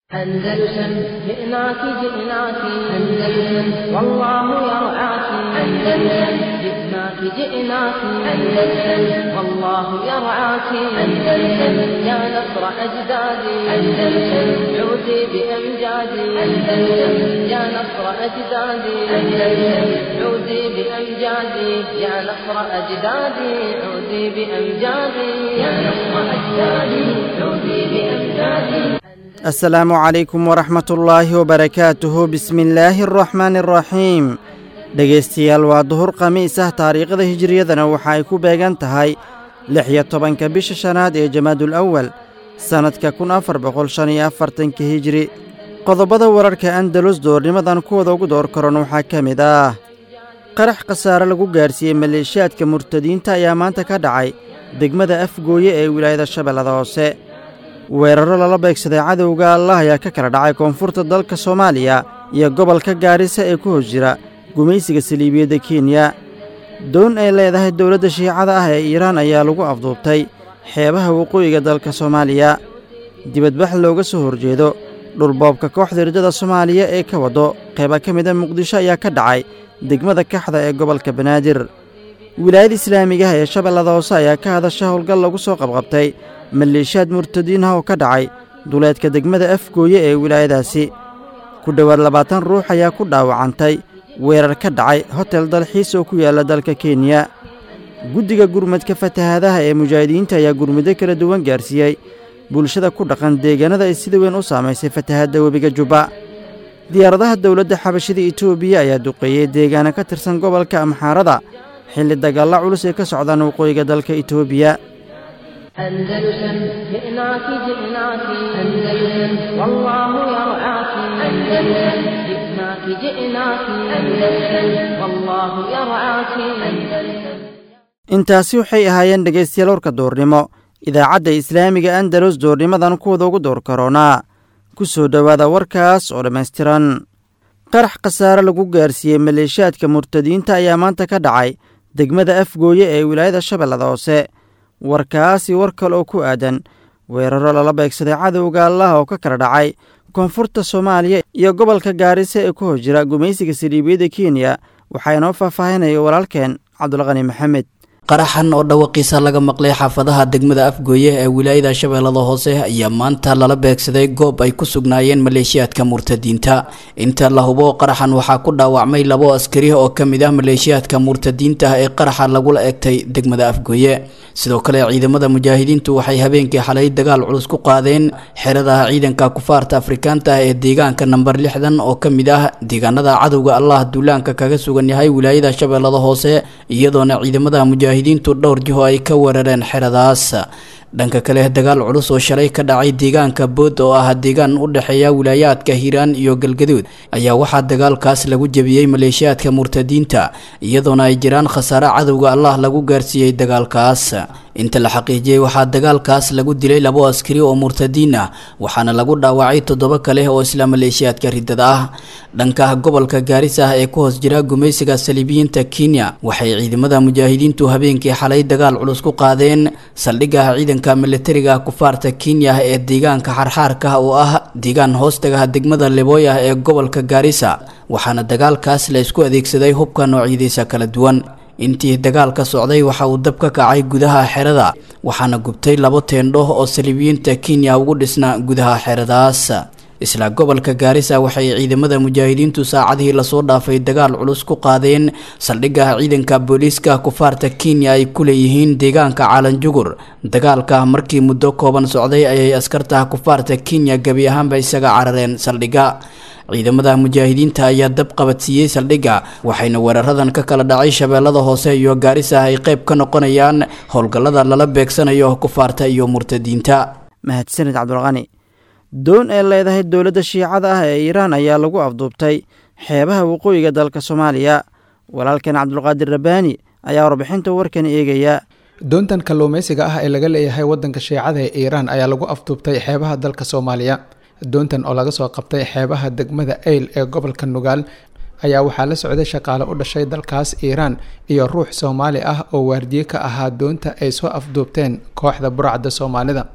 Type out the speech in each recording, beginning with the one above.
أندلسن جئناك جئناك أندلسن والله يرعاك أندلسن جئناك جئناك أندلسن والله يرعاك أندلسن يا نصر أجدادي أندلسن عودي بأمجادي أندلسن يا نصر أجدادي أندلسن عودي بأمجادي يا نصر أجدادي عودي بأمجادي يا نصر أجدادي عودي بأمجادي asalaamu calaykum waraxmatullaahi wabarakaatuhu bismillaahi araxmaani araxiim dhegaystayaal waa duhur khamiis ah taariikhda hijiriyadana waxa ay ku beegan tahay lix iyo tobanka bisha shanaad ee jamaadul awal sannadka kun afar boqol shan iyo afartanka hijiri qodobada wararka andalus doornimadan kuwada ugu door karan waxaa ka mid ah qarax khasaare lagu gaarsiiyey maleeshiyaadka murtadiinta ayaa maanta ka dhacay degmada afgooye ee wilaayada shabeellada hoose weerarro lala beegsaday cadowga allah ayaa ka kala dhacay koonfurta dalka soomaaliya iyo gobolka gaarisa ee ku hos jira gumaysiga saliibiyadda kenya doon ay leedahay dowladda shiicada ah ee iiraan ayaa lagu afduubtay xeebaha waqooyiga dalka soomaaliya dibadbax looga soo horjeedo dhulboobka kooxda riddada soomaaliya ee ka waddo qayba ka mida muqdisho ayaa ka dhacay degmada kaxda ee gobolka banaadir wilaayada islaamigaha ee shabeellada hoose ayaa ka hadasha howlgal lagu soo qabqabtay maleeshiyaad murtadiin ah oo ka dhacay duleedka degmada afgooye ee wilaayadaasi ku dhowaad labaatan ruux ayaa ku dhaawacantay weerar ka dhacay hotel dalxiis oo ku yaalla dalka kenya guddiga gurmadka fatahaadaha ee mujaahidiinta ayaa gurmuddo kala duwan gaarsiiyey bulshada ku dhaqan deegaanada ay sida weyn u saamaysay fatahadda webiga jubba diyaaradaha dowladda xabashida etoobiya ayaa duqeeyey deegaano ka tirsan gobolka amxaarada xilli dagaalla culus ay ka socdaan waqooyiga dalka etoobiya أندلسن جئناك جئناك أندلسن والله يرعاك أندلسن جئناك جئناك أندلسن والله يرعاك أندلسن intaasi waxay ahaayeen dhegaystayaal warka doornimo idaacadda islaamiga andalus doornimadan kuwada ugu door karoonaa ku soo dhowaada warkaas oo dhammaystiran qarax khasaare lagu gaarsiiyey maleeshiyaadka murtadiinta ayaa maanta ka dhacay degmada afgooye ee wilaayada shabeellada hoose warkaasi war kale oo ku aadan weerarro lala beegsaday cadowga allah oo ka kala dhacay koonfurta soomaaliya iyo gobolka gaarisa ee ku hos jira gumaysiga saliibiyadda kenya waxaa inoo faahfaahinaya walaalkeen cabdulqani maxamed qaraxan oo dhawaqiisa laga maqlay xaafadaha degmada afgooye ee wilaayada shabeellada hoose ayaa maanta lala beegsaday goob ay ku sugnaayeen maleeshiyaadka murtadiinta inta la hubo qaraxan waxaa ku dhaawacmay labo askari oo ka mid ah maleeshiyaadka murtadiinta ee qaraxa lagula egtay degmada afgooye sidoo kale ciidamada mujaahidiintu waxay habeenkii xalay dagaal culus ku qaadeen xerada ciidanka kufaarta afrikaanta ee deegaanka namber lixdan oo ka mid ah deegaanada cadowga allah duulaanka kaga sugan yahay wilaayada shabeellada hoose iyadoona ciidamada mujaahidiin diintu dhowr jiho ay ka weerareen xeradaas dhanka kale dagaal culus oo shalay ka dhacay deegaanka bood oo ah deegaan u dhexeeya wilaayaadka hiiraan iyo galgaduud ayaa waxaa dagaalkaas lagu jebiyey maleeshiyaadka murtadiinta iyadoona ay jiraan khasaare cadowga allah lagu gaarsiiyey dagaalkaas inta la xaqiijiyey waxaa dagaalkaas lagu dilay labo askari oo murtadiin ah waxaana lagu dhaawacay toddoba kale oo isla maleeshiyaadka riddada ah dhanka gobolka gaarisa ee ku hoos jira gumaysiga saliibiyiinta kenya waxay ciidamada mujaahidiintu habeenkii xalay dagaal culus ku qaadeen saldhigga ciidanka militariga kufaarta kenya ee deegaanka xarxaarka oo ah deegaan hoostaga degmada lebooyah ee gobolka gaarisa waxaana dagaalkaas la isku adeegsaday hubka noocyadiisa kala duwan intii dagaalka socday waxa uu dab ka kacay gudaha xerada waxaana gubtay labo teendho oo saliibiyiinta kenya ugu dhisna gudaha xeradaas isla gobolka gaarisa waxay ciidamada mujaahidiintu saacadihii lasoo dhaafay dagaal culus ku qaadeen saldhigga ciidanka booliiska kufaarta kenya ay ku leeyihiin deegaanka caalanjugur dagaalka markii muddo kooban socday ayay askarta kufaarta kenya gebi ahaanba isaga carareen saldhigga ciidamada mujaahidiinta ayaa dab qabadsiiyey saldhigga waxayna weeraradan ka kala dhacay shabeellada hoose iyo gaarisa ay qayb ka noqonayaan howlgallada lala beegsanayo kufaarta iyo murtadiinta mahadsanid cabdulqani doon ay leedahay dowladda shiicada ah ee iiraan ayaa lagu afduubtay xeebaha waqooyiga dalka soomaaliya walaalkan cabdulqaadir rabbaani ayaa warbixinta warkan eegaya doontan kalluumaysiga ah ee laga leeyahay waddanka shiicada ee iiraan ayaa lagu afduubtay xeebaha dalka soomaaliya doontan oo laga soo qabtay xeebaha degmada eyl ee gobolka nugaal ayaa waxaa la socday shaqaale u dhashay dalkaas iiraan iyo ruux soomaali ah oo waardiye ka ahaa doonta ay soo afduubteen kooxda burcadda soomaalida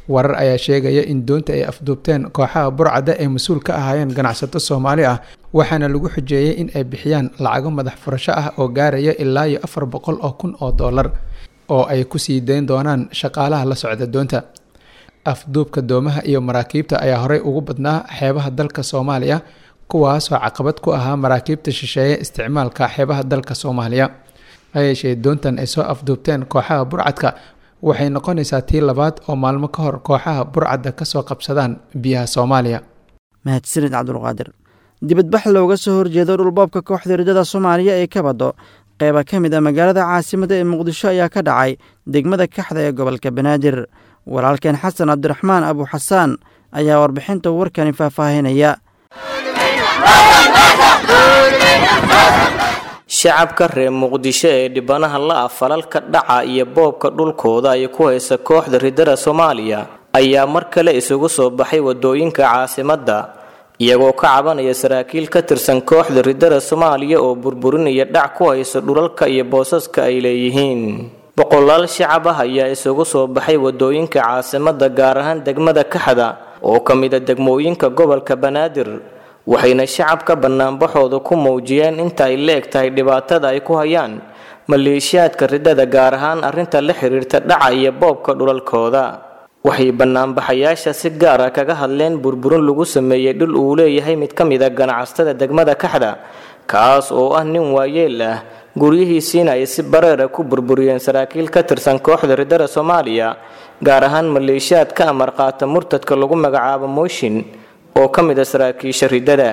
warar ayaa sheegaya in doonta ay afduubteen kooxaha burcadda ee mas-uul ka ahaayeen ganacsato soomaali ah waxaana lagu xujeeyey in ay bixiyaan lacago madax furasho ah oo gaaraya ilaa iyo afar boqol oo kun oo dollar oo ay kusii dayn doonaan shaqaalaha la socda doonta afduubka doomaha iyo maraakiibta ayaa horey ugu badnaa xeebaha dalka soomaaliya kuwaasoo caqabad ku ahaa maraakiibta shisheeye isticmaalka xeebaha dalka soomaaliya hayeeshee doontan ay soo afduubteen kooxaha burcadka waxay noqonaysaa tii labaad oo maalmo ka hor kooxaha burcadda kasoo qabsadaan biyaha soomaaliya mahadsanid cabdulqaadir dibadbax looga soo horjeedo dhulboobka kooxda ridada soomaaliya ee ka baddo qeyba ka mid a magaalada caasimada ee muqdisho ayaa ka dhacay degmada kaxda ee gobolka banaadir walaalkeen xasan cabdiraxmaan abu xasaan ayaa warbixinta warkani faahfaahinaya shacabka reer muqdisho ee dhibanaha la-a falalka dhaca iyo boobka dhulkooda ay ku haysa kooxda ridada soomaaliya ayaa mar kale isugu soo baxay wadooyinka caasimadda iyagoo ka cabanaya saraakiil ka tirsan kooxda ridada soomaaliya oo burburinaya dhac ku haysa dhulalka iyo boosaska ay leeyihiin boqolaal shacab ah ayaa isugu soo baxay wadooyinka caasimadda gaar ahaan degmada kaxda oo ka mid a degmooyinka gobolka banaadir waxayna shacabka banaanbaxooda ku muujiyeen inta ay la eg tahay dhibaatada ay ku hayaan maleeshiyaadka ridada gaar ahaan arrinta la xiriirta dhaca iyo boobka dhulalkooda waxay banaanbaxayaasha si gaar ah kaga hadleen burburin lagu sameeyey dhul uu leeyahay mid ka mid a ganacsatada degmada kaxda kaas oo ah nin waayeel ah guryihiisiina ay si bareera ku burburiyeen saraakiil ka tirsan kooxda ridada soomaaliya gaar ahaan maleeshiyaad ka amar qaata murtadka lagu magacaabo mooshin oo ka mid a saraakiisha ridada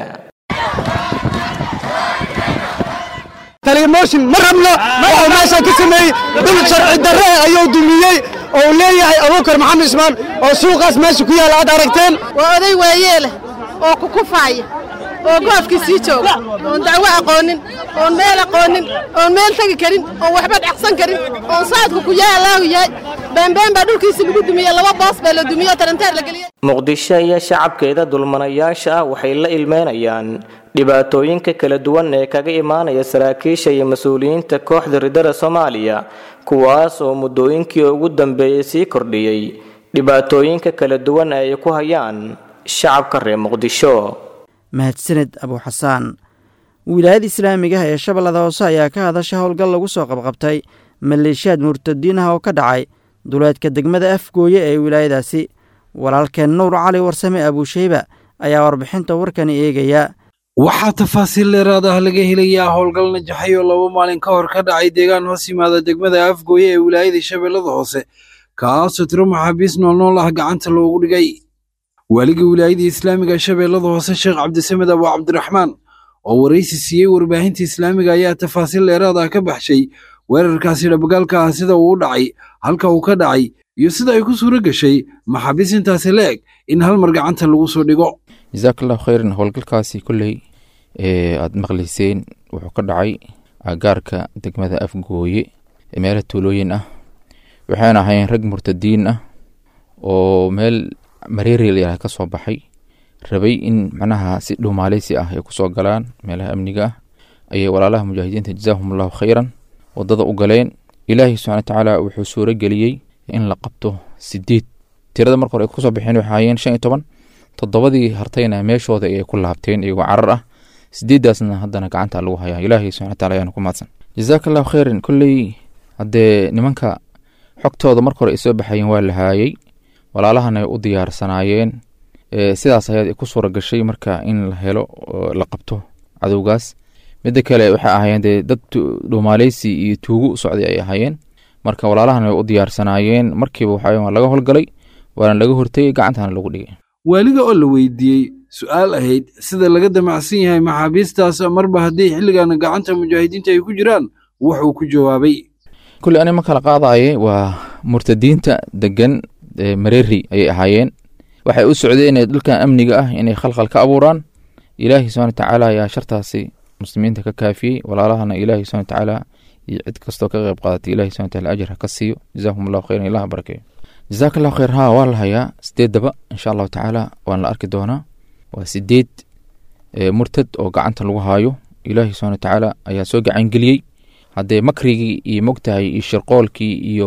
mooshin ma rabno wuxuu meeshan ka sameeyey dhul sharci darre ayuu dumiyey oo uu leeyahay abuukar maxamed ismaan oo suuqaas meesha ku yaalla aad aragteen waa oday waayeeleh oo kukufaaya oo goofkii sii jooga oon dacwo aqoonin oon meel aqoonin oon meel tegi karin oon waxba dhacsan karin oon saadku ku yaa allaahu yahay beembeen baa dhulkiisi lagu dumiyey laba boos baa la dumiyo taranteer la geliyey muqdisho iyo shacabkeeda dulmanayaasha ah waxay la ilmeynayaan dhibaatooyinka kala duwan ee kaga imaanaya saraakiisha iyo mas-uuliyiinta kooxda ridada soomaaliya kuwaas oo muddooyinkii ugu dambeeyey sii kordhiyey dhibaatooyinka kala duwan ee ay ku hayaan shacabka reer muqdisho mahadsaned abu xasaan wilaayada islaamiga ah ee shabeellada hoose ayaa ka hadasha howlgal lagu soo qabqabtay maleeshiyaad murtadiin ah oo ka dhacay duleedka degmada afgooye ee wilaayadaasi walaalkeen nuur cali warsame abuusheyba ayaa warbixinta warkani eegaya waxaa tafaasiil dheeraad ah laga helayaa howlgal najaxay oo laba maalin ka hor ka dhacay deegaan hoos yimaada degmada afgooye ee wilaayada shabeellada hoose kaasoo tiro maxaabiis noolnool ah gacanta loogu dhigay waaliga wilaayada islaamiga shabeellada hoose sheekh cabdisamed abu cabdiraxmaan oo waraysi siiyey warbaahinta islaamiga ayaa tafaasiil dheeraad ah ka baxshay weerarkaasi dhabagaalka ah sida uu u dhacay halka uu ka dhacay iyo sida ay ku suuro gashay maxaabiis intaasi la eg in hal mar gacanta lagu soo dhigo jasaakalllahu khayran howlgalkaasi kolley aad maqlayseen wuxuu ka dhacay agaarka degmada afgooye ee meelo tuulooyin ah waxayna ahayn rag murtadiin ah oo meel mareerel ka soo baxay rabay in macnaha si dhumaaleysi ah ay kusoo galaan meelaha amniga ah ayay walaalaha mujaahidiinta jazaahum allahu khayran wadada u galeen ilaahay subxana watacaala wuxuu suuro geliyey in la qabto sideed tirada marka hore ay kusoo baxeen waxay ahaayeen shan iyo toban toddobadii hartayna meeshooda ayay ku laabteen iyagoo carar ah sideeddaasna haddana gacanta lagu hayaa ilaahay subxana wataala ayaana ku mahadsan jazaaka allahu khayran kolley haddee nimanka xogtooda marka hore ay soo baxayeen waa la haayey walaalahana ay u diyaarsanaayeen sidaas ayaad ku suura gashay marka in la helo la qabto cadowgaas midda kale waxay ahaayeen dee dad dhumaaleysi iyo tuugo u socday ay ahaayeen marka walaalahana way u diyaarsanaayeen markiiba waxaa laga howlgalay waana laga hortegay gacantana lagu dhigay waaliga oo la weydiiyey su-aal ahayd sida laga damacsan yahay maxaabiistaas marba haddii xilligan gacanta mujaahidiinta ay ku jiraan wuxuu ku jawaabay kulley ani ma kala qaadaye waa murtadiinta degan mareeri ayay ahaayeen waxay u socdeen dhulkan amniga ah inay khalkhal ka abuuraan ilaahi subxana watacaala ayaa shartaasi muslimiinta ka kaafiyey walaalahana ilaahi subxana watacaala iyo cid kastoo ka qayb qaadatay ilahi subxana wataala ajir ha ka siiyo jazaahum allahu khayran ilaha barakeeyo jazaaka allahu khayr haa waa la hayaa sideeddaba insha allahu tacaala waan la arki doonaa waa sideed murtad oo gacanta lagu haayo ilaahi subxana watacaala ayaa soo gacangeliyey haddee makrigii iyo mogtahay iyo shirqoolkii iyo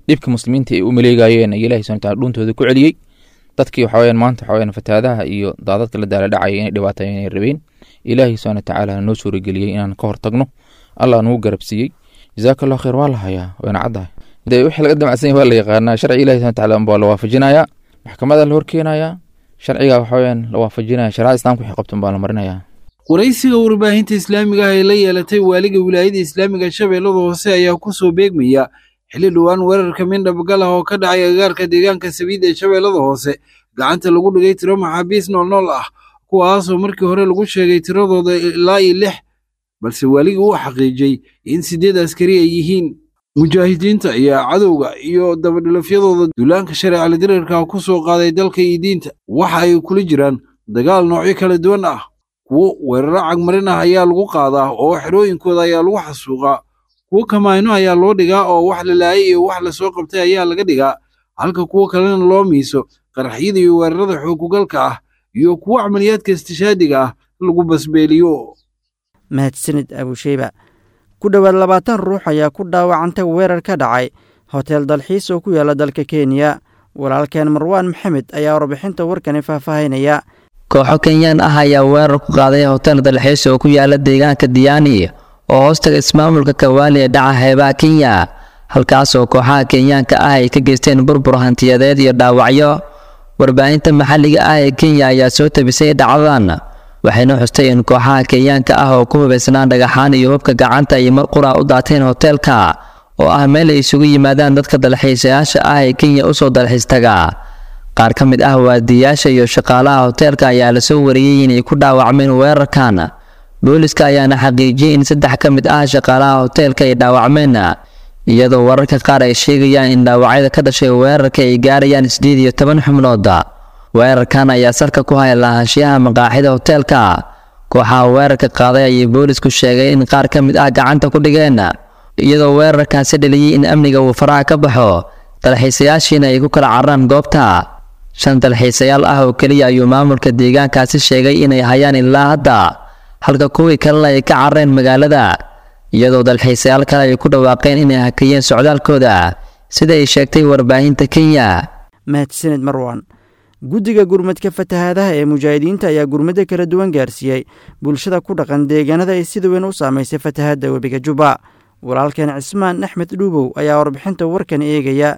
dhibka muslimiinta ay u maleegayeen ay ilahi subhana wataala dhuuntooda ku celiyey dadkii waxa weyaan maanta waxa weyaan fatahaadaha iyo daadadka la daala dhacaya inay dhibaatayo inay rabeen ilaahi subhana watacaala noo suurageliyey inaan ka hortagno allah nagu garabsiiyey jazaaka allah khayr waa la hayaa wayna caddahay dee wixii laga damacsan yahay waa la yaqaanaa sharci ilahi subhana wataala baa la waafajinayaa maxkamada la horkeenayaa sharciga waxa weyaan la waafajinaya sharicada islamka wixii qabtan baa la marinayaa waraysiga warbaahinta islaamiga ah ee la yeelatay waaliga wilaayada islaamiga shabeellada hoose ayaa ku soo beegmaya xilli dhowaan weerarka mindhabgal ah oo ka dhacay agagaarka deegaanka sabiid ee shabeellada hoose gacanta lagu dhigay tiro maxaabiis noolnool ah kuwaasoo markii hore lagu sheegay tiradooda ilaa iyo lix balse waaligii uu xaqiijiyey in siddeed askari ay yihiin mujaahidiinta ayaa cadowga iyo dabadhilafyadooda duulaanka shareecala dirarka ku soo qaaday dalka iyo diinta waxa ay kula jiraan dagaal noocyo kala duwan ah kuwo weeraro cagmarin ah ayaa lagu qaadaa oo xerooyinkooda ayaa lagu xasuuqaa kuwo kamaayno ayaa loo dhigaa oo wax la laayay iyo wax la soo qabtay ayaa laga dhigaa halka kuwo kalena loo miiso qaraxyada iyo weerarada xoogugalka ah iyo kuwo camaliyaadka istishaadiga ah lagu basbeeliyo mahadsanid abusheyba ku dhowaad labaatan ruux ayaa ku dhaawacantay weerar ka dhacay hotel dalxiis oo ku yaala dalka kenya walaalkeen marwaan maxamed ayaa warbixinta warkani faahfaahinaya kooxo kenyaan ah ayaa weerar ku qaaday hotel dalxiis oo ku yaala deegaanka diyaani oo hoostaga ismaamulka kawaali ee dhaca heebaha kenya halkaas oo kooxaha kenyaanka ah ay ka geysteen burbur hantiyadeed iyo dhaawacyo warbaahinta maxalliga ah ee kenya ayaa soo tabisay dhacdadan waxayna xustay in kooxaha kenyaanka ah oo ku hubaysnaan dhagaxaan iyo hubka gacanta ay mar qura u daateen hoteelka oo ah meel ay isugu yimaadaan dadka dalxiisayaasha ah ee kenya usoo dalxiis taga qaar ka mid ah waadiyayaasha iyo shaqaalaha hoteelka ayaa lasoo wariyey inay ku dhaawacmeen weerarkan booliska ayaana xaqiijiyey in saddex ka mid ah shaqaalaha hoteelka ay dhaawacmeen iyadoo wararka qaar ay sheegayaan in dhaawacyada ka dhashay weerarka ay gaarayaan siddeed iyo toban xubnood weerarkan ayaa salka ku haya lahaanshiyaha maqaaxida hoteelka kooxaha weerarka qaaday ayay boolisku sheegay in qaar ka mid ah gacanta ku dhigeen iyadoo weerarkaasi dhaliyey in amniga uu faraha ka baxo dalxiisayaashiina ay ku kala cararaan goobta shan dalxiisayaal ah oo keliya ayuu maamulka deegaankaasi sheegay inay hayaan ilaa hadda halka kuwii kalena ay ka carareen magaalada iyadoo dalxiisayaal kale ay ku dhawaaqeen inay hakiyeen socdaalkooda sida ay sheegtay warbaahinta kenya mahadsanid marwan guddiga gurmadka fatahaadaha ee mujaahidiinta ayaa gurmado kala duwan gaarsiiyey bulshada ku dhaqan deegaanada ay sida weyn u saamaysay fatahaadda webiga juba walaalkeen cismaan axmed dhuubow ayaa warbixinta warkan eegaya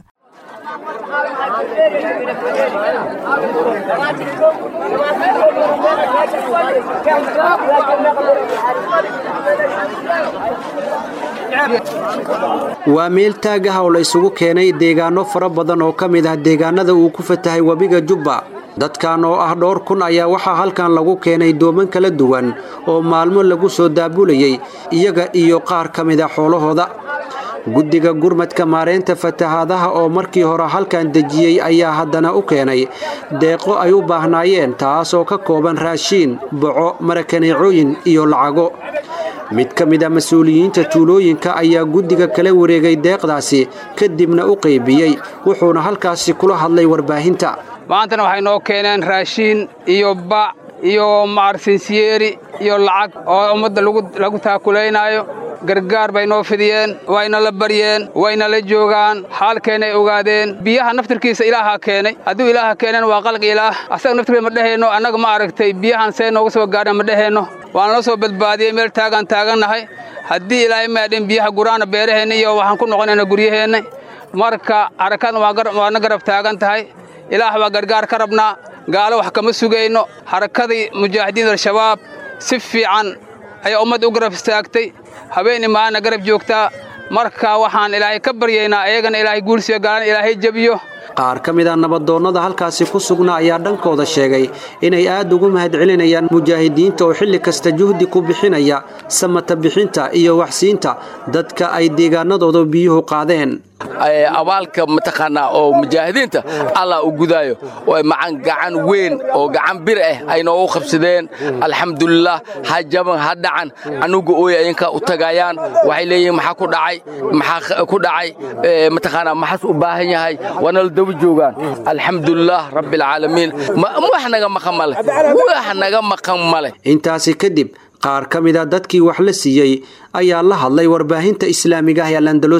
waa meel taag ah oo la isugu keenay deegaano fara badan oo ka mid ah deegaanada uu ku fatahay webiga jubba dadkan oo ah dhowr kun ayaa waxaa halkan lagu keenay dooman kala duwan oo maalmo lagu soo daabulayey iyaga iyo qaar ka mid a xoolahooda guddiga gurmadka maareynta fatahaadaha oo markii hore halkan dejiyey ayaa haddana u keenay deeqo ay u baahnaayeen taasoo ka kooban raashiin boco marakaneecooyin iyo lacago mid ka mid a mas-uuliyiinta tuulooyinka ayaa guddiga kala wareegay deeqdaasi kadibna u qaybiyey wuxuuna halkaasi kula hadlay warbaahinta maantana waxay noo keeneen raashiin iyo bac iyo macarsinsiyeeri iyo lacag oo ummadda lagu taakulaynaayo gargaar bay noo fidiyeen wayna la baryeen wayna la joogaan xaalkeennay ogaadeen biyaha naftirkiisa ilaahaa keenay hadduu ilaaha keeneen waa qalq ilaah asaga naftirkiisa ma dheheenno annaga ma aragtay biyahan see nooga soo gaadhan ma dheheenno waana la soo badbaadiyey meel taagaan taagannahay haddii ilaahay maadhin biyaha guraana beeraheenna iyo waxaan ku noqonayna guryaheenna marka xarakadna waana garab taagan tahay ilaah baa gargaar ka rabnaa gaalo wax kama sugayno xarakadii mujaahidiin al-shabaab si fiican ayaa ummadda u garab istaagtay habeen imaana garab joogtaa marka waxaan ilaahay ka baryaynaa iyagana ilaahay guulsiyo gaalana ilaahay jebiyo qaar ka mid a nabadoonnada halkaasi ku sugnaa ayaa dhankooda sheegay inay aad ugu mahadcelinayaan mujaahidiinta oo xilli kasta juhdi ku bixinaya samata bixinta iyo waxsiinta dadka ay deegaanadooda biyuhu qaadeen abaalka mataqaanaa oo mujaahidiinta allah u gudaayo oo macan gacan weyn oo gacan bir ah ay noogu qabsadeen alxamdulilah ha jaban ha dhacan anuga ooy ayinka u tagayaan waxay leeyihiin maxaa ku dhacay maxaa ku dhacay mataqaanaa maxaas u baahan yahay waana la daba joogaan alxamdulilah rabbilcaalamiin wax naga maqan male wax naga maqan male intaasi kadib qaar ka mid a dadkii wax la siiyey ayaa la hadlay warbaahinta islaamiga ah ee landalus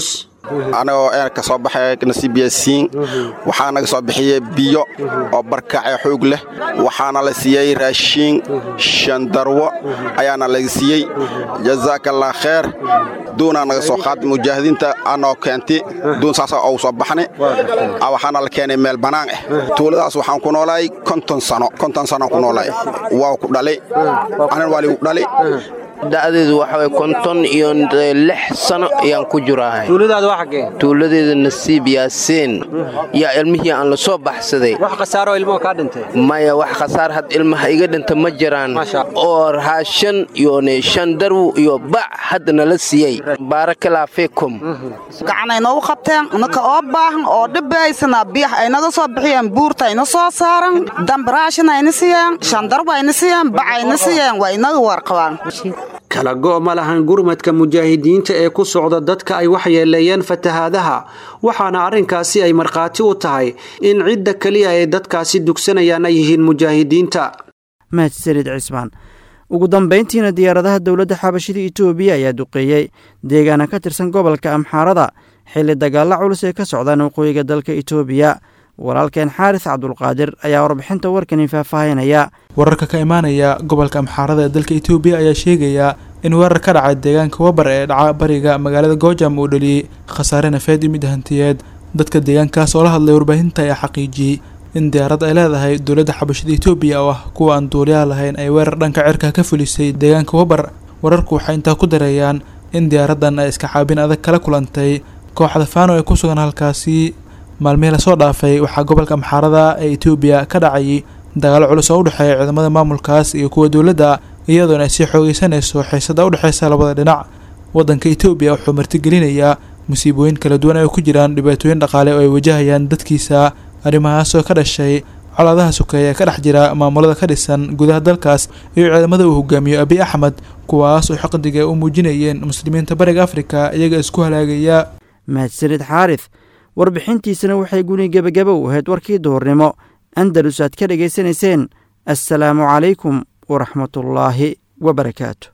anagoo een ka soo baxay nasiib yaasiin waxaa naga soo bixiyey biyo oo barkacee xoog leh waxaana la siiyey raashiin shandarwo ayaana laga siiyey jazaakallah kheer duunaa naga soo qaaday mujaahidiinta anoo keentay duun saasa ou soo baxnay waxaana la keenay meel bannaan ah tuuladaas waxaan ku noolahay konton sano konton sanoaan ku noolahay waa ku dhalay anan waa ligu dhalay da'deedu waxa way konton iyo lix sano ayaan ku jirahay tuuladaada waa xaggee tuuladeeda nasiib yaasiin yaa ilmihii aan la soo baxsaday wax khasaaro ilmuhu kaa dhintay maya wax khasaar had ilmaha iga dhinta ma jiraan oo raashan iyo shan darwu iyo bac hadda nala siiyey baarakalaa fiikum gacanay noogu qabteen naka oo baahan oo dhibaysana biyax ay naga soo bixiyeen buurta ayna soo saaran dambaraashin ayna siiyeen shandarbu ayna siiyeen bac ayna siiyeen waa inaga warqabaan kala go' ma lahan gurmadka mujaahidiinta ee ku socda dadka ay waxyeeleeyeen fatahaadaha waxaana arrinkaasi ay markhaati u tahay in cidda keliya ay dadkaasi dugsanayaan ay yihiin mujaahidiinta mahadsanid cismaan ugu dambayntiina diyaaradaha dowladda xabashida itoobiya ayaa duqeeyey deegaana ka tirsan gobolka amxaarada xilli dagaalla culus ee ka socdaan waqooyiga dalka itoobiya walaalkeen xaaris cabdulqaadir ayaa warbixinta warkani faahfaahinaya wararka ka imaanaya gobolka amxaarada ee dalka itoobiya ayaa sheegaya in weerar ka dhacay deegaanka wabar ee dhaca bariga magaalada goojam uu dhaliyey khasaare nafeed iyo mid hantiyeed dadka deegaankaas oo la hadlay warbaahinta ayaa xaqiijiyey in diyaarad ay leedahay dowladda xabashada itoobiya oo ah kuwa aan duuliyaha lahayn ay weerar dhanka cirka ka fulisay deegaanka wabar wararku waxay intaa ku dareeyaan in diyaaraddan ay iska caabin adag kala kulantay kooxda faano ee ku sugan halkaasi maalmihii lasoo dhaafay waxaa gobolka amxaarada ee itoobiya ka dhacayay dagaalo culus oo u dhexeeya ciidamada maamulkaas iyo kuwa dowladda iyadoona ay sii xoogeysanayso xiisada u dhexeysa labada dhinac waddanka itoobiya wuxuu martigelinayaa musiibooyin kala duwan ay ku jiraan dhibaatooyin dhaqaale oo ay wajahayaan dadkiisa arrimahaas oo ka dhashay colaadaha sukeeya ee ka dhex jira maamulada ka dhisan gudaha dalkaas iyo ciidamada uu hogaamiyo abiy axmed kuwaas oo xaqdiga u muujinayeen muslimiinta bariga afrika iyaga isku halaagaya mahadsanid xaarif warbixintiisana waxay guni gebagaba u ahayd warkii duhurnimo andalus aad ka dhegaysanayseen assalaamu calaykum waraxmatullaahi wabarakaatu